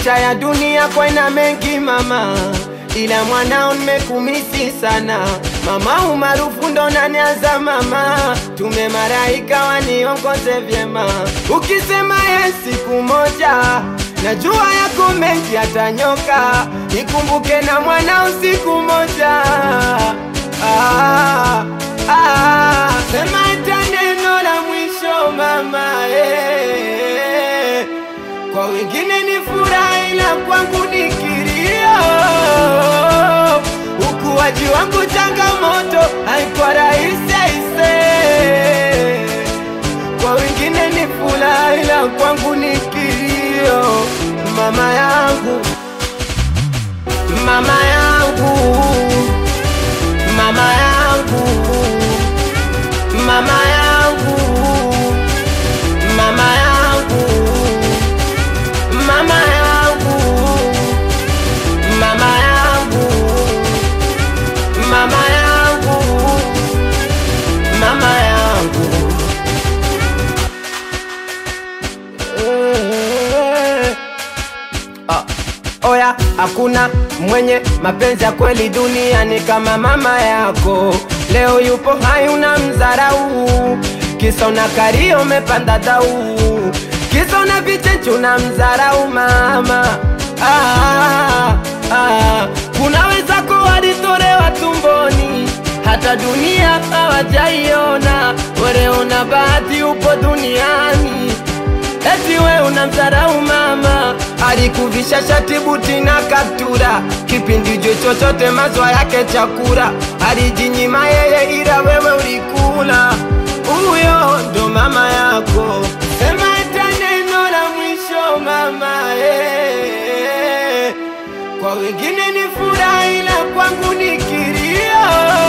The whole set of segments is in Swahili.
Maisha ya dunia kwena mengi mama, ila mwanao nimekumisi sana mama. Umaarufu ndo nanianza mama, tume maraika waniongoze vyema. Ukisema ye siku moja, najua yako mengi atanyoka, nikumbuke na mwanao siku moja. Ah, ah, sema hata neno la mwisho mama eh. Kwa wengine ni furaha ila kwangu ni kilio. Ukuaji wangu changamoto, haikuwa rahisi aise. Kwa wengine ni furaha ila kwangu ni kilio. Mama yangu, mama yangu, mama yangu, mama yangu, mama yangu mama yangu, mama yangu, mama yangu, mama yangu. Eh. Ah, Oya, hakuna mwenye mapenzi ya kweli duniani kama mama yako. Leo yupo hai una mzarau, kisa una kario umepanda dau, kisa una vichenchi una mzarau mama. Ah, ah, kuna wenzako walitolewa tumboni, hata dunia hawajaiona. Wewe una bahati upo duniani Eti we unamdharau mama, alikuvisha shati buti na kaptura, kipindi jo chochote mazwa yake chakula, alijinyima yeye ila wewe ulikula. Huyo ndo mama yako, sema hata neno la mwisho mama eh. Kwa wengine ni furaha ila kwangu ni kilio.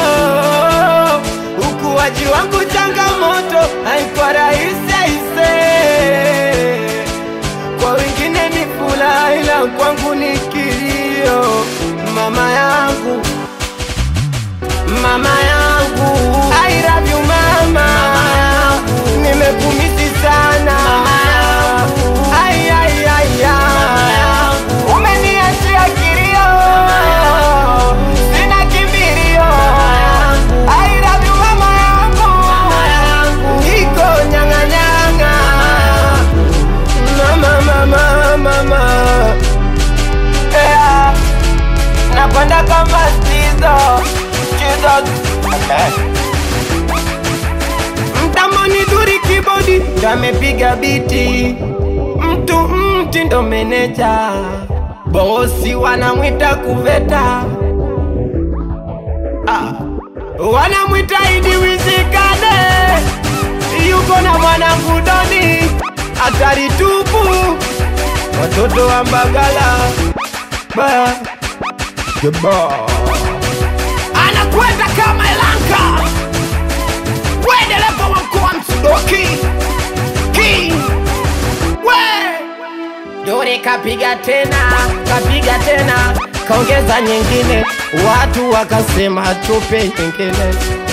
Ukuaji wangu changamoto, haikuwa rahisi aise. Kwa wengine ni furaha ila kwangu ni kilio. Mama yangu, mama yangu, I love you mama, nimekumisi sana Ai, ai, ai, ai. Umeniachia kilio, sina kimbilio. I love you mama yangu, niko nyang'anyang'a. Mama, mama, mama. Yeah. Nakwenda kama Stizo, Stizo. Mtamoni duri kibodi ndo amepiga biti, mtu mti ndo meneja, bosi wanamwita kuveta, ah. wanamwita Idi Wizikane, yuko na mwanangu Doni, hatari tupu, watoto wa Mbagala ba anakwenda kama Elanka we dereva wa mkoa Msudoki King we Dore kapiga tena kapiga tena kaongeza nyingine, watu wakasema tupe nyingine.